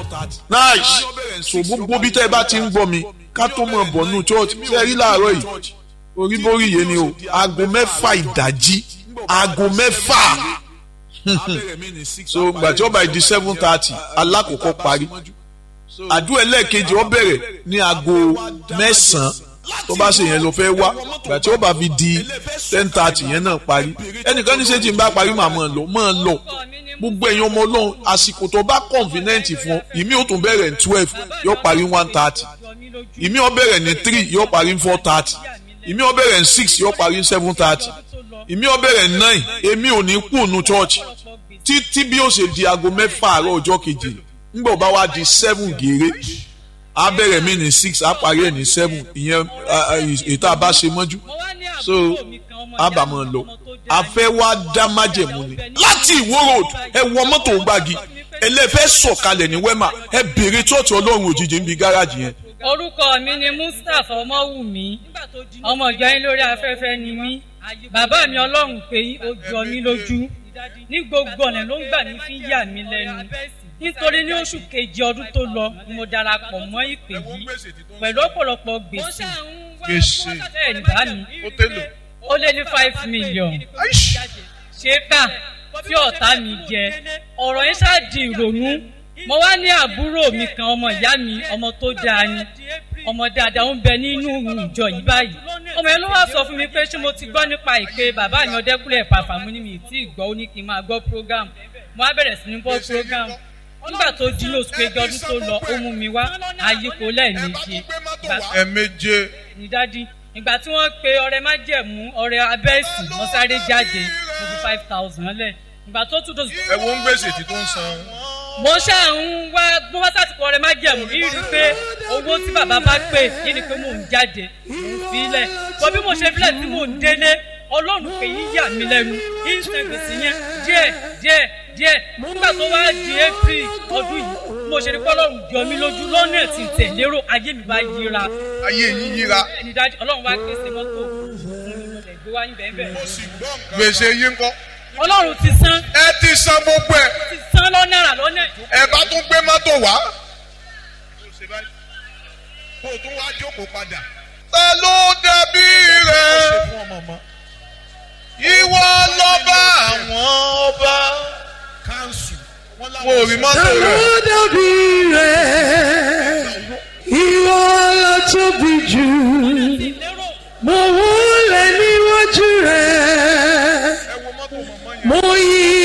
nice so gbogbo bí tẹ́ ẹ bá ti ń gbọ́ mi ká tó mọ̀ bọ̀ nù church ṣe rí láàárọ̀ yìí oríborí yé ni o aago mẹ́fà ìdájí aago mẹ́fà so gbàtí ọba ìdí seven thirty alákòókò parí àdúrà ẹlẹ́ẹ̀kejì ó bẹ̀rẹ̀ ní aago mẹ́sàn-án tó bá ṣe yẹn ló fẹ́ wá gbàtí ó bá fi di ten thirty yẹn náà parí ẹnìkan ní sẹ́jì ń bá parí màá mọ̀ lọ mọ̀ lọ gbogbo ẹ̀yin ọmọ ọlọ́run àsìkò tó bá convenient fún ọ ìmí ò tún bẹ̀rẹ̀ ní twelve yóò parí one thirty ìmí ò bẹ̀rẹ̀ ní three yóò parí four thirty ìmí ò bẹ̀rẹ̀ ní six yóò parí seven thirty ìmí ò bẹ̀rẹ̀ ní nine èmi ò ní kú ònú church títí bí ó ṣe di aago mẹ́fà àárọ̀ ọjọ́ kejì ńgbọ̀ bá wá di seven gèrè a bẹ̀rẹ̀ mí ní six a parí ẹ̀ ní seven ìyẹn ètò àbá ṣe mọ́jú so a bá mọ̀ lọ a fẹ́ wá dá májẹ̀mú ni láti ìwó road ẹ wọ mọ́tò gbági ẹlẹ́fẹ́ sọ̀kalẹ̀ ní wẹ́mà ẹ bèrè tọ́ọ̀tù ọlọ́run òjijì níbi gáràjì yẹn. orúkọ mi ni mustapha ọmọwùmí ọmọ ìjọ yín lórí afẹ́fẹ́ ni mí bàbá mi ọlọ́run pé ó jọ mí lójú ní gbogbo ọ̀nà ló ń gbà ní fi yà mí lẹ́nu nítorí ní oṣù kejì ọdún tó lọ ni mo darapọ̀ mọ́ ìpè yìí pẹ̀lú ọ̀pọ̀lọpọ̀ gbèsè gbèsè bẹ́ẹ̀ ni bá mi ó tẹ́lẹ̀. ó lé ní five million ṣé kà tí ọ̀tá mi jẹ ọ̀rọ̀ yẹn ṣáà di ìrònú mo wá ní àbúrò mi kan ọmọ ìyá mi ọmọ tó dáa ni ọmọ dáadáa ń bẹ nínú ìjọ yìí báyìí ọmọ yẹn ló wá sọ fún mi pé ṣé mo ti gbọ́ nípa ìpè bàbá mi ọdẹkùnlé pàfà mo ní mi tí ì gbọ́ ó ní kí n máa gbọ́ program mo á bẹ̀rẹ̀ sí ní gbọ́ program nígbà tó di ní oṣù kejì ọdún tó lọ ó mú mi wá àyíkò lẹ́ẹ̀mejì ẹ̀ẹ̀méje ní dádì ìgbà tí wọ́n pe ọrẹ májẹ̀mú ọrẹ abẹ́ẹ̀sì mo sáré jáde mo fi five thousand lẹ̀ ìgbà tó tún tó. ẹ wo ń gbèsè tí tó ń san. mo ṣáà ń wá bó wá sátìkọ ọrẹ májẹ̀mú yìí rí i pé owó tí bàbá bá pè yìí ni pé mò ń jáde mò ń filẹ̀ bọ́ bí mo ṣe filẹ̀ tí mò ń délé ọlọ́run pé yín yà mí lẹ́nu yín ń san gbèsè yẹn díẹ̀ díẹ̀ díẹ̀ nígbà tó wá di april ọdún yìí mo ṣe ní kọ́lọ́run jọ mí lójú lọ́nà tí tẹ̀ lérò ayé mi bá yíra ayé yín yíra. ẹni dájú ọlọ́run wá pèsè mọ́tò fún mi mo lè gbé wá yín bẹ́ẹ̀ bẹ́ẹ̀. gbèsè yín kọ́. ọlọ́run ti san ẹ ti san gbogbo ẹ ti san lọ́nà àrà lọ́nà ẹ bá tún gbé mọ́tò wá. kó o tún wá jókòó padà. ta ló dàbí rẹ. ìwọ lọ́ba àwọn ọba. káńsù. mo rí mọ́tò rẹ. Àwọn dàbí rẹ̀, ìwọ ló tóbi jù. lérò Mo wúlẹ̀ níwájú rẹ̀, ẹ wo mọ́tò mọ̀mọ́ yẹn. mo yí